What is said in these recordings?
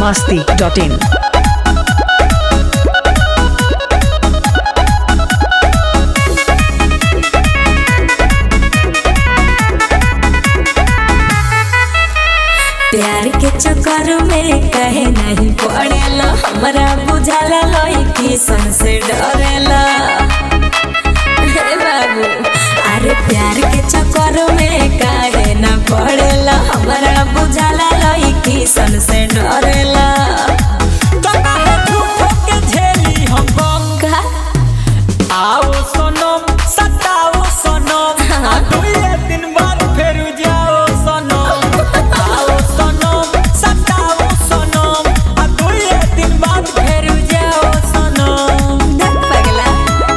masti.in. प्यार के चक्कर में कहे नहीं पड़ेला हमरा बुझाला लड़की सन से डरेला हे बाबू अरे प्यार के चक्कर में काहे ना पड़ेला हमरा बुझाला लड़की सन से डरेला का आओ सोनम सताओ सोनम आ दुइये दिन बाद फेर जाओ सोनम आओ सोनम सताओ सोनम आ दुइये दिन बाद फेर जाओ सोनम धक पगला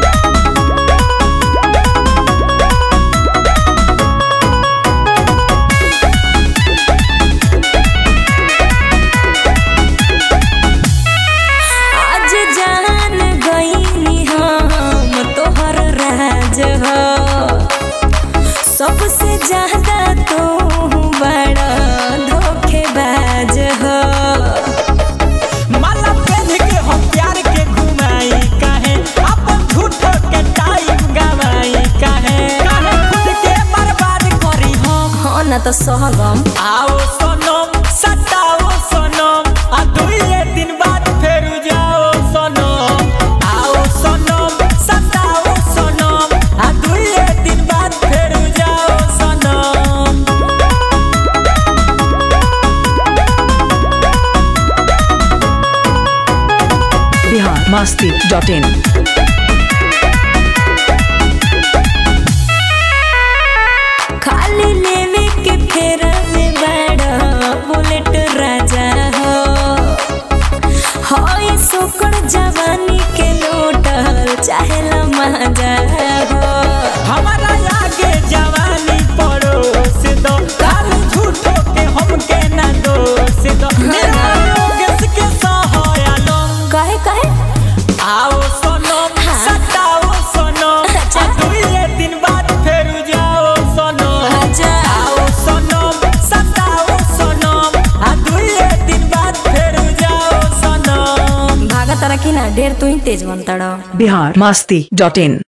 आज जान गईनी हम तोहर राज हो सबसे ज्यादा तू बड़ा धोखेबाज हो माला पहन के हम प्यार के घुमाई काहे अपन झूठो के टाइम गवाई काहे काहे खुद के बर्बाद करी हम हाँ ना तो सहगम आओ सोनम सताओ सोनम आ दुइये दिन बाद फेर जाओ सोनम आओ सोनम सताओ सोनम आ दुइये दिन बाद फेर जाओ सोनम Bihar masti.in. खाली लेवे के फेरा में बड़ा बुलेट राजा हो हाय सोकड़ जवानी के लोटल चाहेला मजा हो हमारा आगे जवानी पड़ोस दो काल झूठो के हमके ना दोष दो मेरा योगेश के सहायलो कहे कहे आओ सोनम हाँ। सताओ सोनम अच्छा। आ दुइये दिन बाद फेर जाओ सोनम आजा आओ सोनम सताओ सोनम आ दुइये दिन बाद फेर जाओ सोनम भागा तारा की ना ढेर तू ही तेज बनता Bihar masti.in.